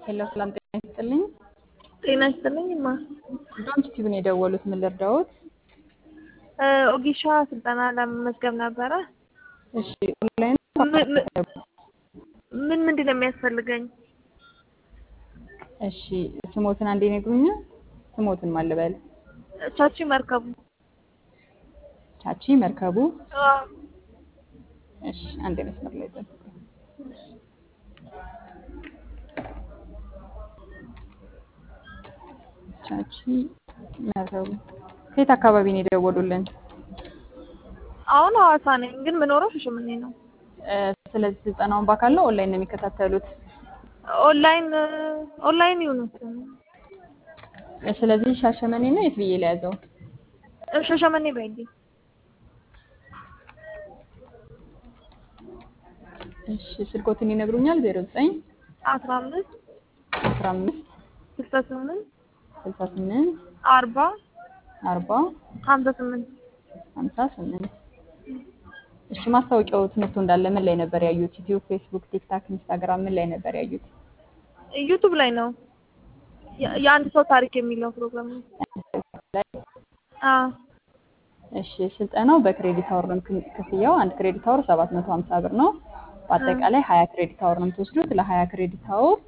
ሄሎ ሰላም ጤና ይስጥልኝ። ጤና ይስጥልኝ ማ ዶንት ቲቪን የደወሉት ምን ልርዳዎት? ኦጊሻ ስልጠና ለመመዝገብ ነበረ። እሺ ኦንላይን ምን- ምን- ምን ምንድን ነው የሚያስፈልገኝ? እሺ ስሞትን አንዴ ነግሩኛል። ስሞትን ማን ልበል? ቻቺ መርከቡ ቻቺ መርከቡ። እሺ አንዴ መስመር ላይ ጠብቁ። ቻቺ መርከቡ ከየት አካባቢ ነው የደወሉልን? አሁን ሐዋሳ ነኝ፣ ግን ምኖረው ሻሸመኔ ነው። እ፣ ስለዚህ ስልጠናውን በአካል ነው ኦንላይን ነው የሚከታተሉት? ኦንላይን ኦንላይን ይሁን እ፣ ስለዚህ ሻሸመኔ ነው የት ብዬ ለያዘው? ሻሸመኔ በይልኝ። እሺ ስልኮትን ይነግሩኛል? ዜሮ ዘጠኝ አስራ አምስት አስራ አምስት ስልሳ ስምንት ስልሳ ስምንት አርባ አርባ ሀምሳ ስምንት ሀምሳ ስምንት እሺ ማስታወቂያው ትምህርቱ እንዳለ ምን ላይ ነበር ያዩት? ዩቲዩብ፣ ፌስቡክ፣ ቲክታክ፣ ኢንስታግራም ምን ላይ ነበር ያዩት? ዩቱብ ላይ ነው የ- የአንድ ሰው ታሪክ የሚለው ፕሮግራም ነው። አዎ እሺ ስልጠናው በክሬዲት አወር ነው ክን- ክፍያው አንድ ክሬዲት አወር 750 ብር ነው። በአጠቃላይ 20 ክሬዲት አወር ነው የምትወስዱት። ለ20 ክሬዲት አወር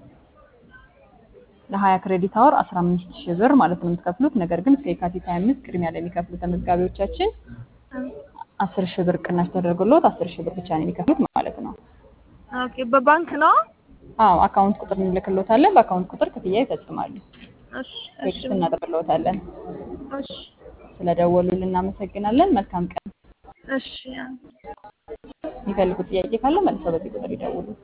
ለ20 ክሬዲት አወር 15 ሺህ ብር ማለት ነው የምትከፍሉት። ነገር ግን እስከ የካቲት 25 ቅድሚያ ለሚከፍሉ ተመዝጋቢዎቻችን 10 ሺህ ብር ቅናሽ ተደርጎልዎት 10 ሺህ ብር ብቻ ነው የሚከፍሉት ማለት ነው። ኦኬ። በባንክ ነው? አዎ አካውንት ቁጥር እንልክልዎታለን። በአካውንት ቁጥር ክፍያ ይፈጽማሉ። እሺ እሺ ቴክስት እናደርግልዎታለን። እሺ ስለደወሉልን እናመሰግናለን። መልካም ቀን። እሺ የሚፈልጉት ጥያቄ ካለ መልሰው በዚህ ቁጥር ይደውሉ።